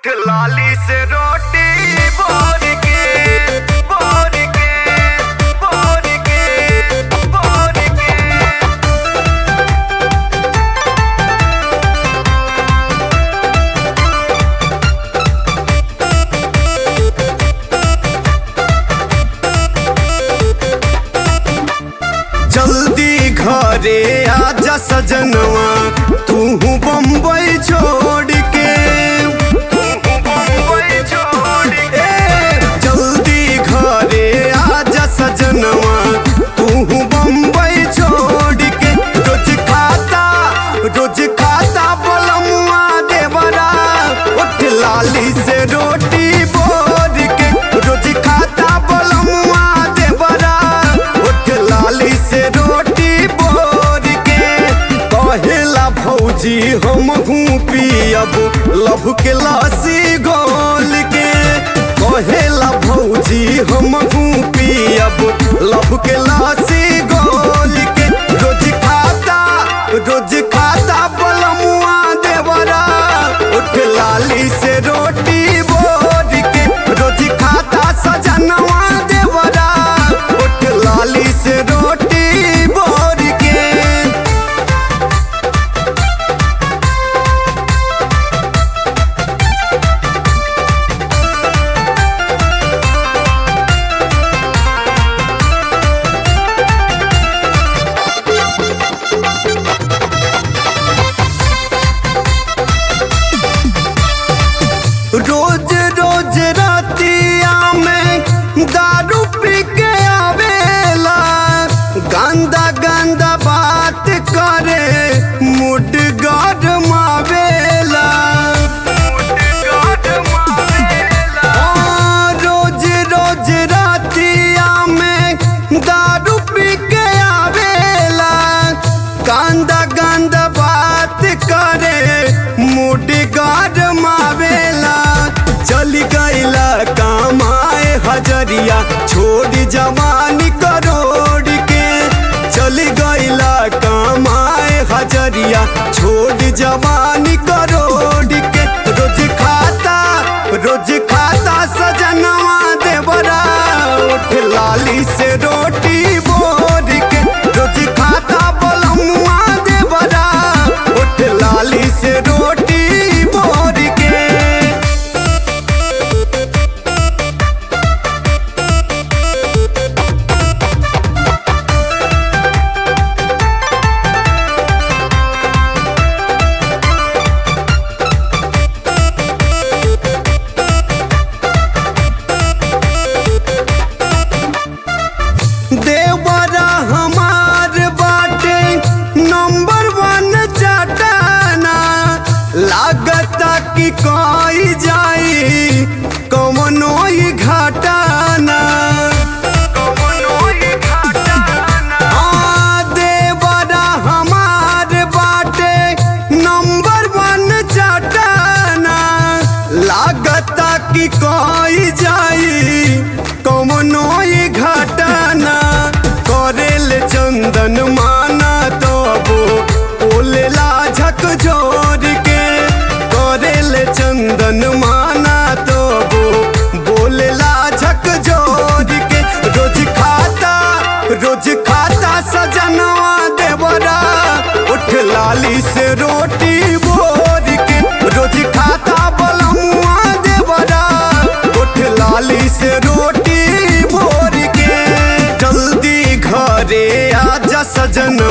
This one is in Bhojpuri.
उठ लाली से रोटी बोर के बोर के बोर के बोर के जल्दी घरे आजा सजनवा तू बम्बई छोड़ के मुंबई छोड़ के ए, जल्दी घरे आजा सजनवा तू बम्बई छोड़ के रोज खाता रोज खाता बलमुआ देवरा उठ लाली से रोटी बोर के रोज खाता बलमुआ देवरा उठ लाली से रोटी बोर के कहेला भौजी हम हूँ पियब लभ के लस्सी घोल के कहेला भौजी हम हूँ पियब लभ के लस्सी घोल के रोज खाता रोज खाता बलमुआ देवरा उठ लाली से रोटी बोर के रोज खाता सजनवा देवरा उठ लाली से रोटी बोर के रोज रोज रातिया में दारू पी के आवेला गंदा गंदा बात करे मुड गरमावेला गाड मारेला हाँ, रोज रोज रातिया में दारू पी के आवेला गंदा गंदा बात करे मुड गरमावेला चली गईला कमाए हजरिया छोड़ जवानी करोड़ के चली गईला कमाए हजरिया छोड़ जवानी करोड़ के रोज खाता रोज खाता सजनवा देवरा उठ लाली से रोटी बोर के रोज खाता बलमुआ देवरा उठ लाली से रोटी बोर के देवरा हमार बाटे नंबर वन चटाना लागता कि कोई जाई कमनो ही घाटाना कमनो ही घाटाना आ, देवरा हमार बाटे नंबर वन चटाना लागता कि कोई जाई कमनो ही घटाना करेल चंदन माना तबो ओलेला झक जोर के करेल चंदन माना तबो बोलेला झक जोर के रोज खाता रोज खाता सजनवा देवरा उठ लाली से रोटी बोर के रोज खाता बलमुआ देवरा उठ लाली से रोटी बोर के जल्दी घरे आजा सजन